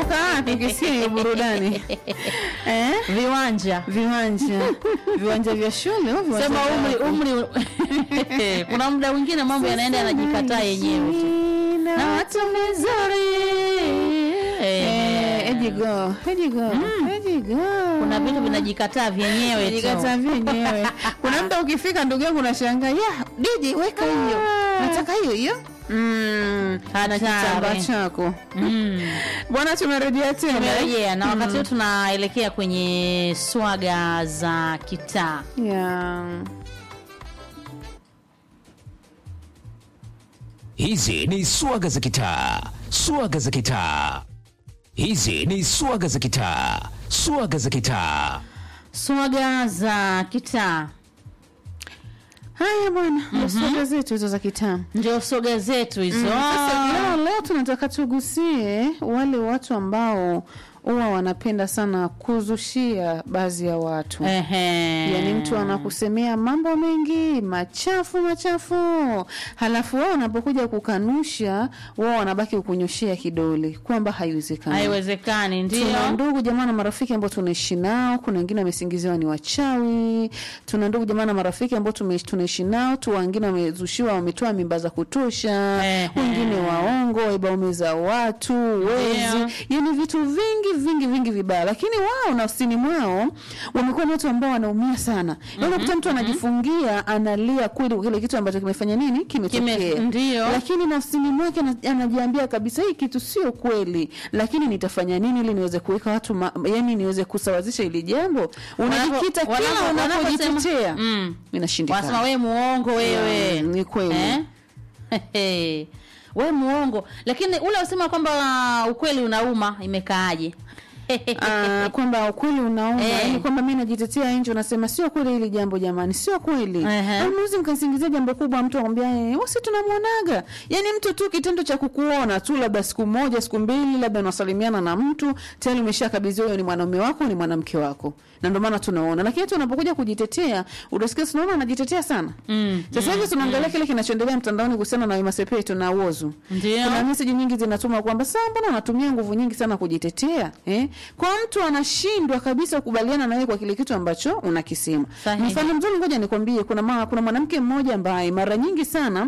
unatoka wapi ukisikia hiyo burudani eh? viwanja viwanja viwanja vya shule au viwanja sema vya umri wapi? umri kuna muda mwingine mambo yanaenda yanajikataa yenyewe tu na na watu watu vizuri Eh, ejigo ejigo ejigo kuna vitu vinajikataa vyenyewe tu Jikata vyenyewe kuna mda ukifika ndugu yangu unashangaa ya diji weka hiyo nataka hiyo hiyo Mm, na Hatari. kitambaa chako Mm. bwana tumerejea tena tumerejea na wakati huu tunaelekea kwenye swaga za kitaa yeah. Hizi ni swaga za kitaa, swaga za kitaa. Hizi ni swaga za kitaa, swaga za kitaa. swaga za kitaa haya bwana ndo soga zetu hizo za kitaa ndio soga zetu hizo Sasa leo, leo tunataka tugusie wale watu ambao huwa wanapenda sana kuzushia baadhi ya watu Ehe. yaani mtu anakusemea mambo mengi machafu machafu halafu wao wanapokuja kukanusha wao wanabaki kukunyoshea kidole kwamba haiwezekani haiwezekani tuna ndio ndugu jamaa na marafiki ambao tunaishi nao kuna wengine wamesingiziwa ni wachawi tuna ndugu jamaa na marafiki ambao tume- tunaishi nao tu wengine wamezushiwa wametoa mimba za kutosha Ehe. wengine waongo waiba za watu wezi yani vitu vingi vingi vingi vibaya lakini wao nafsini mwao wamekuwa ni watu ambao wanaumia sana mm unakuta mtu anajifungia analia kweli kwa kile kitu ambacho kimefanya nini kimetokea Kime- ndio. lakini nafsini mwake ana- anajiambia kabisa hii kitu sio kweli lakini nitafanya nini ili niweze kuweka watu ma, yani niweze kusawazisha hili jambo unajikita Wanapo- kila wanapo- unapojitetea wanaposema- Mm. wanasema inashindikana we muongo wewe Mm, ni kweli. eh? we muongo lakini ule usema kwamba ukweli unauma imekaaje Ah, kwamba ukweli unauma Eh. yani kwamba mi najitetea nje unasema sio kweli hili jambo jamani sio kweli Ehe. mnuzi mkasingizia jambo kubwa mtu akwambia eh, wasi tunamwonaga yani mtu tu kitendo cha kukuona tu labda siku moja siku mbili labda unasalimiana na mtu tayari umeshakabidhiwa huyo ni mwanaume wako ni mwanamke wako na ndio maana tunaona lakini tu unapokuja kujitetea utasikia tunaona anajitetea sana Mm, sasa hivi tunaangalia kile kinachoendelea mtandaoni kuhusiana na Wema Sepetu na Whozu Ndio. kuna meseji nyingi zinatuma kwamba saa mbona unatumia nguvu nyingi sana kujitetea eh? kwa mtu anashindwa kabisa kukubaliana na wewe kwa kile kitu ambacho unakisema Sahihi. mfano mzuri ngoja nikwambie kuna ma, kuna mwanamke mmoja ambaye mara nyingi sana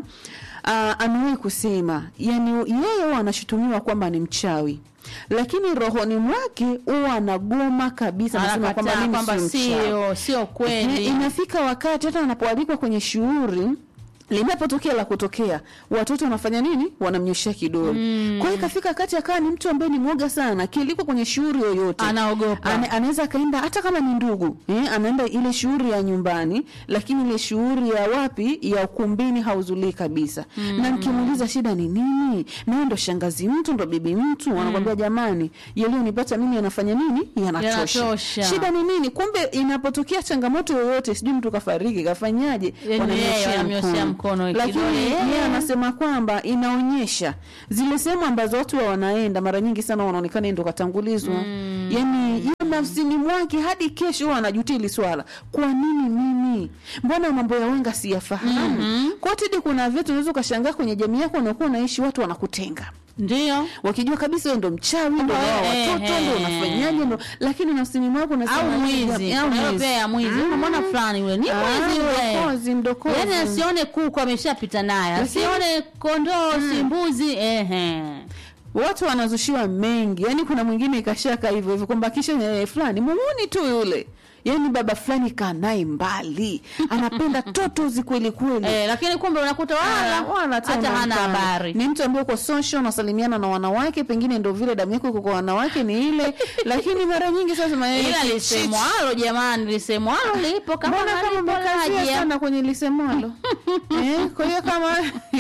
uh, amewahi kusema yani yeye huwa anashutumiwa kwamba ni mchawi lakini rohoni mwake huwa anagoma kabisa anasema kwamba Anakataa mimi kwamba sio mchawi sio sio Eh, kweli inafika wakati hata anapoalikwa kwenye shughuli linapotokea la kutokea watoto wanafanya nini wanamnyoshea kidole mm. kwa hiyo ikafika wakati akawa ni mtu ambaye ni mwoga sana kiliko kwenye shughuli yoyote Anaogopa. Ana, anaweza akaenda hata kama ni ndugu eh, anaenda ile shughuli ya nyumbani lakini ile shughuli ya wapi ya ukumbini hauzulii kabisa mm. na mkimuuliza shida ni nini nawe ndo shangazi mtu ndo bibi mtu mm. wanakwambia jamani yaliyonipata mimi yanafanya nini yanatosha Yanatosha. shida ni nini kumbe inapotokea changamoto yoyote sijui mtu kafariki kafanyaje Yaani wanamnyoshea yeye wanamnyoshea mkono lakini kidole, yeye eh. anasema kwamba inaonyesha zile sehemu ambazo watu wa wanaenda mara nyingi sana wanaonekana yeye ndo katangulizwa mm. yani yeye nafsini mwake hadi kesho huwa anajutia hili swala kwa nini mimi mbona mambo ya wenga siyafahamu mm-hmm. kotidi kuna vitu unaweza ukashangaa kwenye jamii yako unakuwa unaishi watu wanakutenga ndio wakijua kabisa wewe ndo mchawi ndo Kwamba wao wewe, watoto eh, ndo eh. unafanyaje ndo lakini nafsini mwako unasema au mwizi au Kuna hiyo mwizi pia ya mwizi unamwona fulani yule ni Ah, mwizi yule mdokozi, mdokozi. yaani asione kuku ameshapita naye Lakini- asione kondoo si mbuzi ehe watu wanazushiwa mengi yani kuna mwingine ikashaka hivyo hivyo kwamba kisha eh, fulani mumuni tu yule yani baba fulani kaa naye mbali anapenda totozi kweli kweli eh, lakini kumbe unakuta wala Wala hata hata hana unaonekana. habari ni mtu ambaye uko social unasalimiana na wanawake pengine ndo vile damu yako iko kwa wanawake ni ile lakini mara nyingi sasa ma- ila eh, lisemwalo jamani lisemwalo lipo kama mbona kama halipo umekazia laje. sana kwenye lisemwalo eh, kwa hiyo kama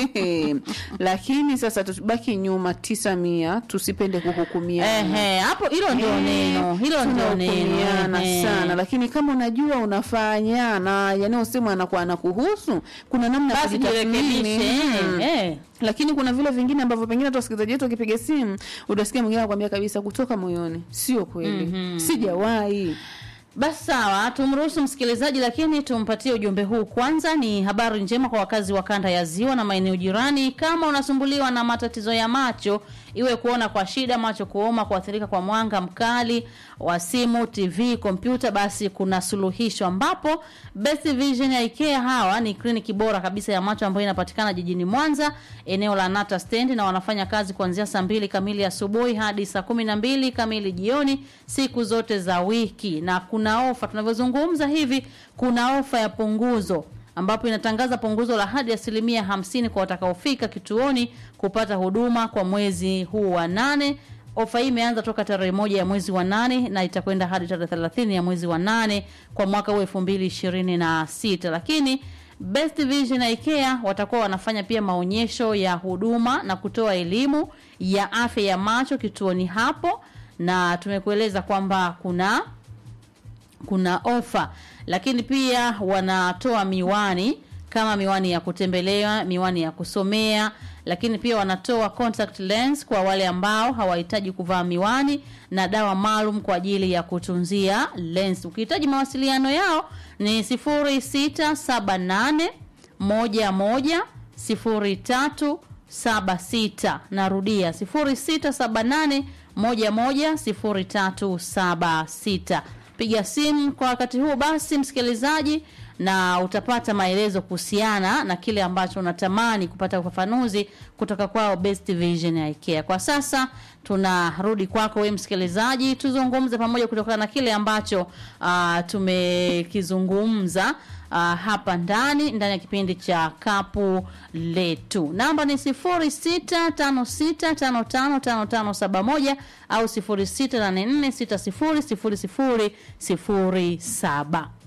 lakini sasa tubaki nyuma tisa mia tusipende kuhukumiana Ehe, hapo hilo ndio Eh, neno hilo ndio tunahukumiana neno ehe. sana lakini kama unajua unafanya na yanayosemwa anakuwa anakuhusu kuna namna ya basi kujitathmini. jirekebishe Mm. eh. lakini kuna vile vingine ambavyo pengine hata wasikilizaji wetu wakipiga simu utasikia mwingine anakuambia kabisa kutoka moyoni sio kweli mm-hmm. sijawahi Basi sawa, tumruhusu msikilizaji, lakini tumpatie ujumbe huu kwanza. Ni habari njema kwa wakazi wa kanda ya Ziwa na maeneo jirani. Kama unasumbuliwa na matatizo ya macho, iwe kuona kwa shida, macho kuoma, kuathirika kwa mwanga mkali wa simu, TV, kompyuta, basi kuna suluhisho, ambapo Best Vision ya IKEA hawa ni kliniki bora kabisa ya macho ambayo inapatikana jijini Mwanza, eneo la Nata Stand, na wanafanya kazi kuanzia saa mbili kamili asubuhi hadi saa kumi na mbili kamili jioni siku zote za wiki, na kuna ofa tunavyozungumza hivi, kuna ofa ya punguzo ambapo inatangaza punguzo la hadi asilimia hamsini kwa watakaofika kituoni kupata huduma kwa mwezi huu wa nane. Ofa hii imeanza toka tarehe moja ya mwezi wa nane na itakwenda hadi tarehe thelathini ya mwezi wa nane kwa mwaka huu elfu mbili ishirini na sita lakini Best Vision na IKEA watakuwa wanafanya pia maonyesho ya huduma na kutoa elimu ya afya ya macho kituoni hapo, na tumekueleza kwamba kuna kuna ofa, lakini pia wanatoa miwani kama miwani ya kutembelea, miwani ya kusomea, lakini pia wanatoa contact lens kwa wale ambao hawahitaji kuvaa miwani na dawa maalum kwa ajili ya kutunzia lens. Ukihitaji mawasiliano yao ni 0678 11 0376. Narudia 0678 11 0376. Piga simu kwa wakati huu basi, msikilizaji, na utapata maelezo kuhusiana na kile ambacho unatamani kupata ufafanuzi kutoka kwao Best Vision ya IKEA. Kwa sasa tunarudi kwako wewe msikilizaji, tuzungumze pamoja kutokana na kile ambacho uh, tumekizungumza uh, hapa ndani ndani ya kipindi cha kapu letu. Namba ni 0656555571 au 0684600007.